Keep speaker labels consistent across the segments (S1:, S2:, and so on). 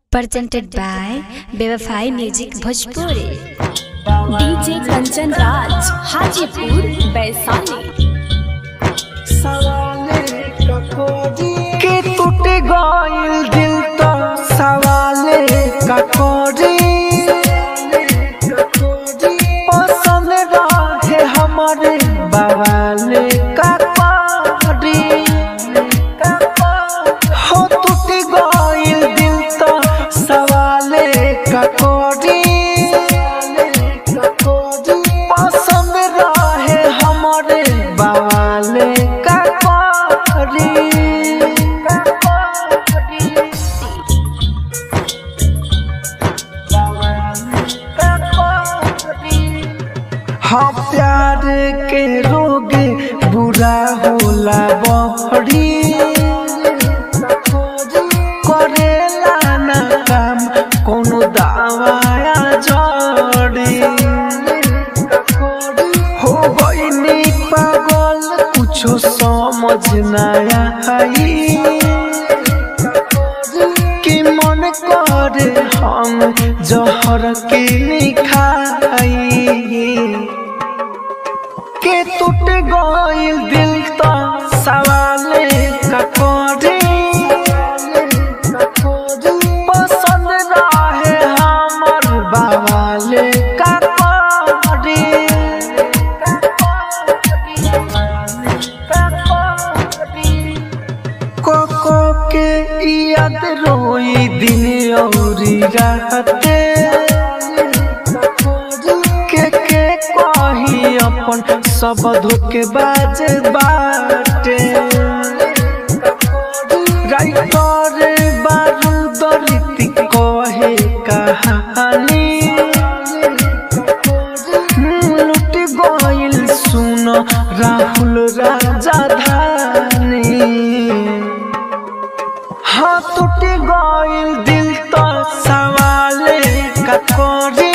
S1: presented by Bewafai Music Bhojpuri.
S2: DJ Kanchan Raj Hajipur Vaishali
S3: के टूट गइल दिल तो सवाले का कोरी पसंद रहे हमारे बवाले का कोरी हो टूट गइल दिल तो सवाले का कोरी पसंद रहे हमारे बवाले का कोरी हाँ प्यार के रोग बुरा होला बहरी करेला ना काम कोनो दवाया जड़ी हो गईनी पागल कुछो समझ ना आई कि मन करे हम जहर के खाई के टूट गइल दिल तो सवाले का कोरी पसंद रहे हमर बवाले का कोरी कोको के याद रोई दिन औरी राते के के कही अपन सब धोके बाज बाटे राइटर बारूद रीति कहे कहानी लुट गइल सुन राहुल राजा धानी हाँ टूट गइल दिल तो सवाले का कोरी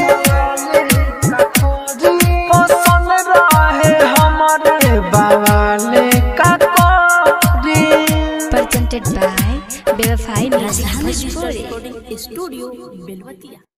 S3: पसंद रहे हमारे बवाले का कोरी
S1: Presented by Bewafai Music Bhojpuri.
S2: Recording studio Belwatia